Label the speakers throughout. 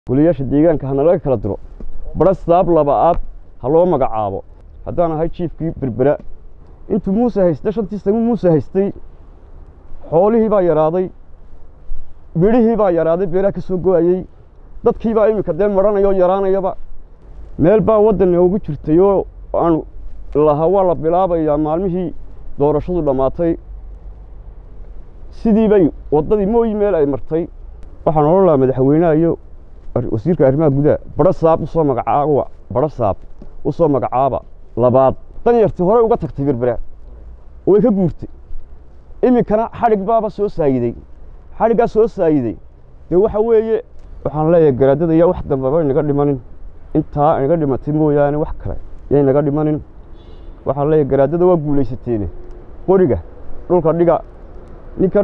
Speaker 1: goliyaasha deegaanka hana laga kala diro bara saab laba-aad ha loo magacaabo haddaan ahay jiifkii berbera intuu muuse haysta shantii sano muuse haystay xoolihii baa yaraaday midhihii baa yaraaday beeraha ka soo go-ayey dadkii baa iminka dee marhanaya oo yaraanayaba meel baa waddan noogu jirtay oo aanu lahaa waa la bilaabayaa maalmihii doorashadu dhammaatay sidii bay waddadii mooyi meel ay martay waxaan odhan lahaa madaxweynaha iyo wasiirka arrimaha gudaha bara saab usoo magacaaba bara saab u soo magacaaba labaad danyartii horey uga tagtay berbera way ka guurtay iminkana xadhig baaba soo saayiday xadhiggaa soo saayiday dee waxa weeye waxaan leeyahay garaadada yaa wax dambaba inaga dhimanin intaa inaga dhimatay mooyaane wax kale yay naga dhimanin waxaan leeyahay garaadada waa guulaysateene qoriga dhulka dhiga ninkan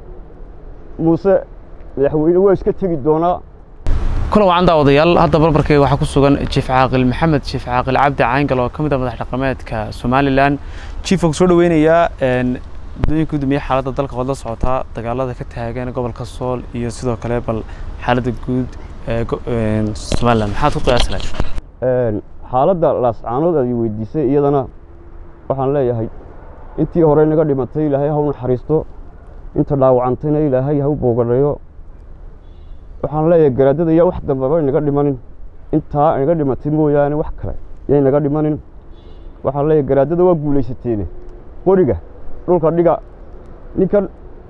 Speaker 1: muuse madaxweyne waa iska tegi doonaa
Speaker 2: kulan wacan daawadayaal hadda barbarkayga waxaa ku sugan jiif caaqil maxamed jiif caaqil cabdi cayngal oo ka mid ah madax dhaqameedka somalilan jiif waan ku soo dhaweynayaa muddooyinka guddoomiye xaaladda dalka waad la socotaa dagaalada ka taagan gobolka sool iyo sidoo kale bal xaaladda guud ee somalilan maxaad ku qiyaasi lahayd
Speaker 1: xaaladda laascaanood aad i weydiisay iyadana waxaan leeyahay intii hore naga dhimatay ilaahay ha u naxariisto inta dhaawacantayna ilaahay ha u boogadhayo waxaan leeyahay garaadada yaa wax dambaba inaga dhimanin intaa inaga dhimatay mooyaane wax kale yay naga dhimanin waxaan leeyahay garaadada waa guulaysateene qoriga dhulka dhiga ninkan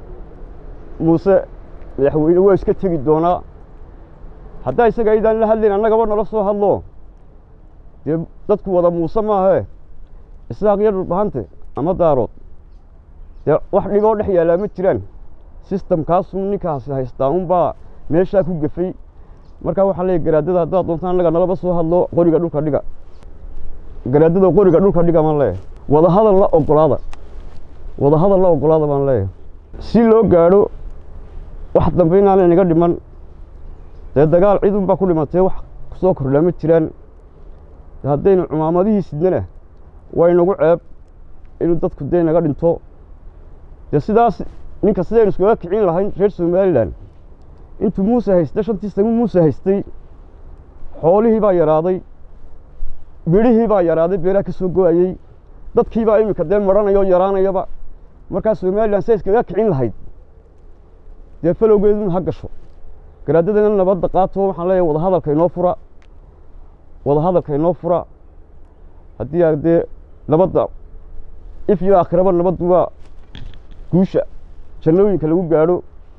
Speaker 1: muuse madaxweyne waa iska tegi doonaa haddaa isaga aydaan la hadlayn annagaba nala soo hadlo dee dadku wada muuse maahee isaaq iyo dhulbahante ama daarood dee wax dhiboo dhex yaallaa ma jiraan sistamkaasun ninkaasi haystaa unbaa meeshaa ku gefay markaa waxaa leeyahy garaadada haddaad doontaan annaga nalaba soo hadlo qoriga dhulka dhiga garaadada qoriga dhulka dhiga baan leeyahay wadahadal la ogolaada wadahadal la ogolaada baan leeyahay si loo gaadho wax dambe inaana inaga dhiman dee dagaal cid unbaa ku dhimatay wax kusoo kordhaa ma jiraan haddaynu cumaamadihii sidnana waa inagu ceeb inuu dadku dee naga dhinto dee sidaas ninka sidaynu iskaga kicin lahayn reer somalilan intuu muuse haysta shantii sano muuse haystay xoolihii baa yaraaday midhihii baa yaraaday beeraha ka soo go-ayey dadkii baa iminka dee marhanaya oo yaraanayaba markaa somalilan siday iskaga kicin lahayd dee falowgeeduna ha gasho garaadadana nabadda qaato waxaan leeyahay wadahadalka inoo fura wadahadalka inoo fura haddii a dee nabadda if iyo aakhiraba nabaddu waa guusha jannooyinka lagu gaadho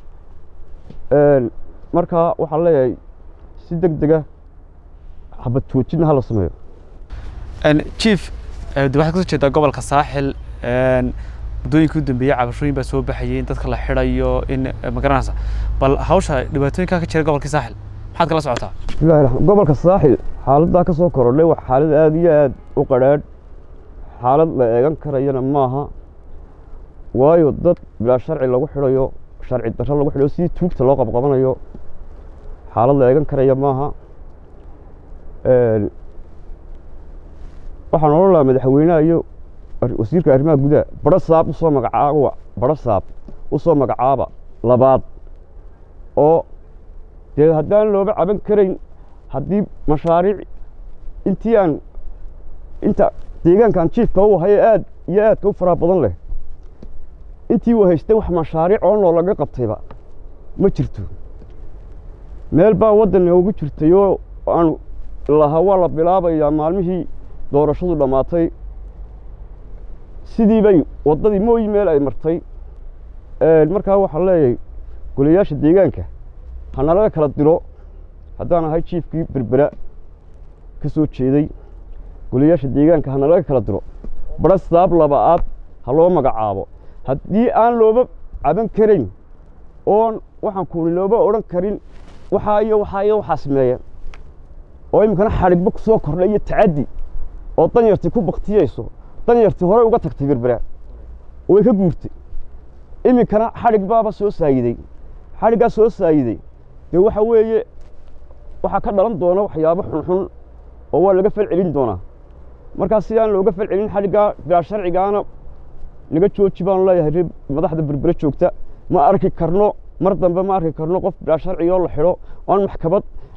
Speaker 1: markaa waxaan leeyahay si deg dega xabad joojinna hala sameeyo
Speaker 2: jief waxaad kasoo jeedaa gobolka saaxil muddooyinkii u dambeeyey cabashooyin baa soo baxayay in dadka la xidhayo in ma garanaysa bal hawsha dhibaatooyinkaa ka jira gobolkii saaxil maxaad kala socotaa
Speaker 1: bismillahi raxmaan gobolka saaxil xaaladdaa ka soo korodhay waa xaalad aada iyo aada u qadhaadh xaalad la eegan karayana maaha waayo dad bilaa sharci lagu xidhayo sharci darro lagu xidhayo sidii tuugta loo qabqabanayo xaalad la eegan karaya maaha waxaan odhan lahaa madaxweynaha iyo wasiirka arrimaha gudaha bara saab usoo magacaaba bara saab u soo magacaaba labaad oo dee haddaan looba caban karayn haddii mashaariic intii aan inta deegaankan jiifka u haye aad iyo aadka u faraha badan leh intii uu haystay wax mashaariic oo noo laga qabtayba ma jirto meel baa waddan noogu jirtay oo aanu lahaa waa la bilaabayaa maalmihii doorashadu dhammaatay sidii bay waddadii mooyi meel ay martay markaa waxaan leeyahay goliyaasha deegaanka hana laga kala diro haddaan ahay jiifkii berbera ka soo jeeday goliyaasha deegaanka hana laga kala diro bara saab laba-aad ha loo magacaabo haddii aan looba caban karayn oon waxaan kuuli looba odhan karin waxaa iyo waxaa iyo waxaa sameeya oo iminkana xadhigba ku soo kordha iyo tacaddi oo danyartii ku baktiyeyso danyartii horey uga tagtay berbera way ka guurtay iminkana xadhig baaba soo saayiday xadhiggaa soo saayiday dee waxa weeye waxaa ka dhalan doona waxyaabo xunxun oo waa laga fal celin doonaa markaa si aan looga fal celin xadhiggaa bilaa sharcigaana naga jooji baanu leeyahay reer madaxda berbere joogta ma arki karno mar dambe ma arki karno qof bilaa sharciga oo la xidho oan maxkamad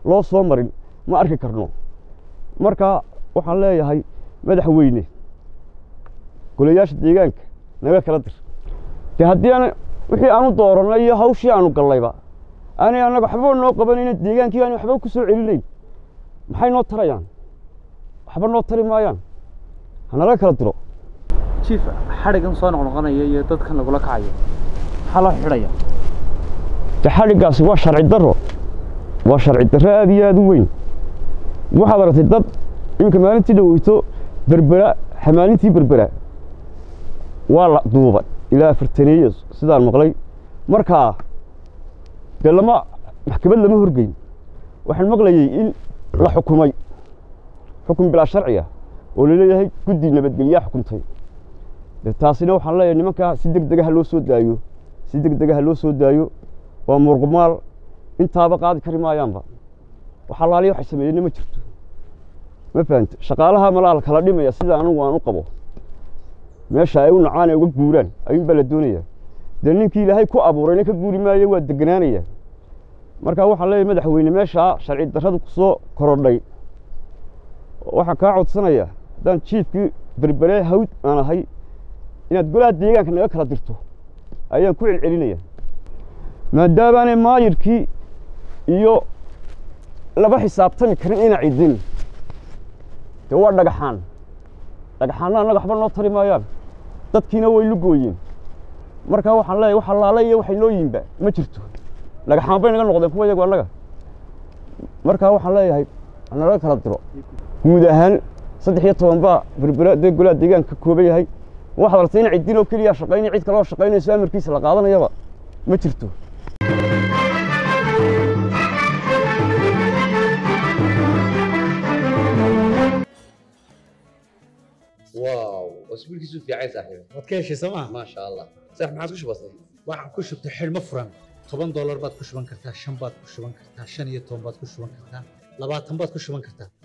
Speaker 1: loo soo marin ma arki karno marka waxaan leeyahay madaxweyne golayaasha deegaanka naga kala dir de haddii aan wixii aanu doorannay iyo hawshii aanu gallayba aanay annaga waxba noo qabanayna deegaankii aan waxba ku soo celinayn maxay noo tarayaan waxba noo tari maayaan hanala kala diro
Speaker 2: jiif xadhigan soo noqnoqonaya iyo dadkan lagula kacayo maxaa loo xidhaya
Speaker 1: de xadhiggaasi waa sharci darro waa sharci darro aad iyo aad u weyn waxaad aragtay dad iminka maalintii dhaweyto berbera xamaalintii berbera waa la duubay ilaa afartaneeye sidaan maqlay markaa dee lama maxkamad lama horgeyn waxaan maqlayey in la xukumay xukun bilaa sharciya oo laleeyahay guddi nabadgelyaa xukuntay de taasina waxaan leeyahay nimankaa si deg dega ha loo soo daayo si deg dega ha loo soo daayo waa muruqmaal intaaba qaadi kari maayaanba waxaa laaliya waxay sameeyeenna ma jirto ma fahamte shaqaalaha malaa la kala dhimaya sida anigu aan u qabo meesha ay u nacaan ee uga guuraan ayuun baa la doonayaa dee ninkii ilaahay ku abuurayna ka guuri maayo waa deganaanaya marka waxaan leeyahay madaxweyne meeshaa sharci darradu ku soo korodhay waxaan kaa codsanayaa haddaan jiifkii berberee hawd aan ahay inaad golaha deegaanka naga kala dirto ayaan ku celcelinaya maadaabaanay maayirkii iyo laba xisaabtami karin ina cidin dee waa dhagaxaan dhagaxaanna annaga waxba noo tari maayaan dadkiina way lugooyeen markaa waxaan leeyahay wax allaale iyo waxay noo yimba ma jirto dhagaxaan bay naga noqdeen kuwa iyagu annaga markaa waxaan leeyahay nalaga kala diro guud ahaan saddex iyo toban baa berbera dee golaha deegaanka ka kooban yahay waxaad aragtay in ciddin oo keliya shaqaynaya cid kaloo shaqaynayso amarkiisa la qaadanayaba ma jirto
Speaker 3: واو اسبوعك في عايز صاحبي
Speaker 4: waad ka heshay sooma
Speaker 3: ما شاء الله صح ما عاد وش بصير
Speaker 4: waxaan ku shubtay xidhmo furan toban doolar baad ku shuban kartaa shan baad ku shuban kartaa shan iyo toban baad ku shuban kartaa labaatan baad ku shuban kartaa